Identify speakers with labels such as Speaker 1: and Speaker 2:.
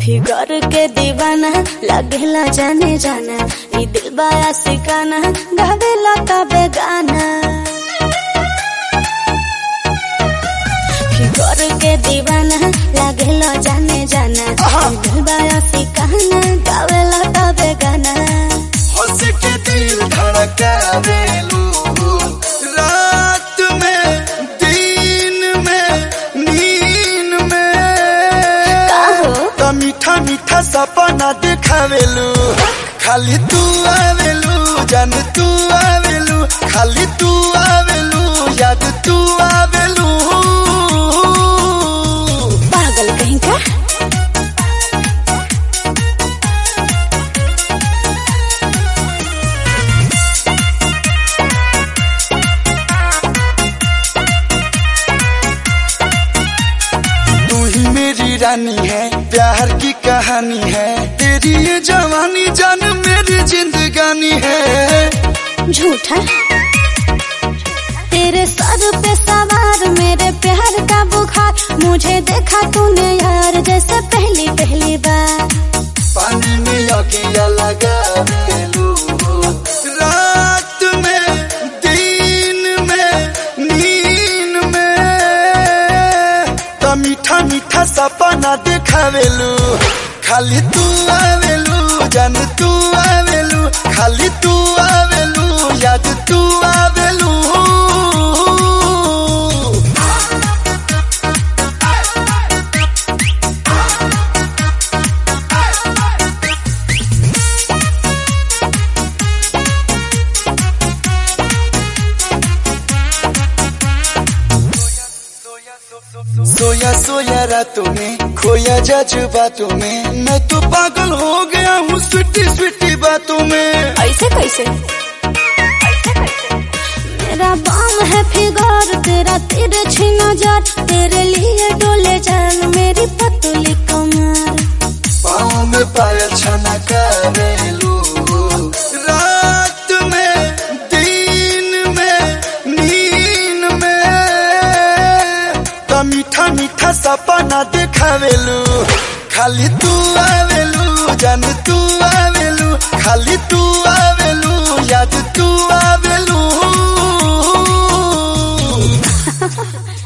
Speaker 1: figure के दीवाना लगेला जाने जाना ई दिल बाया सिकाना गावेला तबे गाना फिगर के दीवाना लगेला जाने जाना ई दिल बाया सिकाना गावेला तबे गाना
Speaker 2: हंस के दिल धड़कावेलू रात में दिन में नींद में
Speaker 1: का हो
Speaker 2: त मीठा मीठा सपना दिखावेलू खाली तू आवेलू जान तू आवेलू खाली तू आवेलू याद तू आवेलू
Speaker 1: पागल कहीं का
Speaker 2: तू ही मेरी रानी है प्यार की कहानी है तेरी ये जवानी जान मेरी जिंदगानी है
Speaker 1: झूठा तेरे सर पे सवार मेरे प्यार का बुखार मुझे देखा तूने यार जैसे पहली पहली बार
Speaker 2: पानी में लगिया लगा मेलू रात में दिन में नींद में त मीठा मीठा सपना दिखावेलू खाली तू आवेलू जान तू आवेलू खाली तू आवेलू याद तू आवेलू सोया सोया रातों में खोया जज्बातों में मैं तो पागल हो गया हूँ स्वीटी स्वीटी बातों में
Speaker 1: ऐसे कैसे मेरा बाम है फिगर तेरा तिरछी नजर तेरे लिए डोले जान मेरी पतली कमर
Speaker 2: पाँव में पायल छना करेलू रात में दिन में नींद में त मीठा मीठा सपना दिखावेलू खाली तू आवेलू जान तू आवेलू खाली तू आवेलू याद तू आवेलू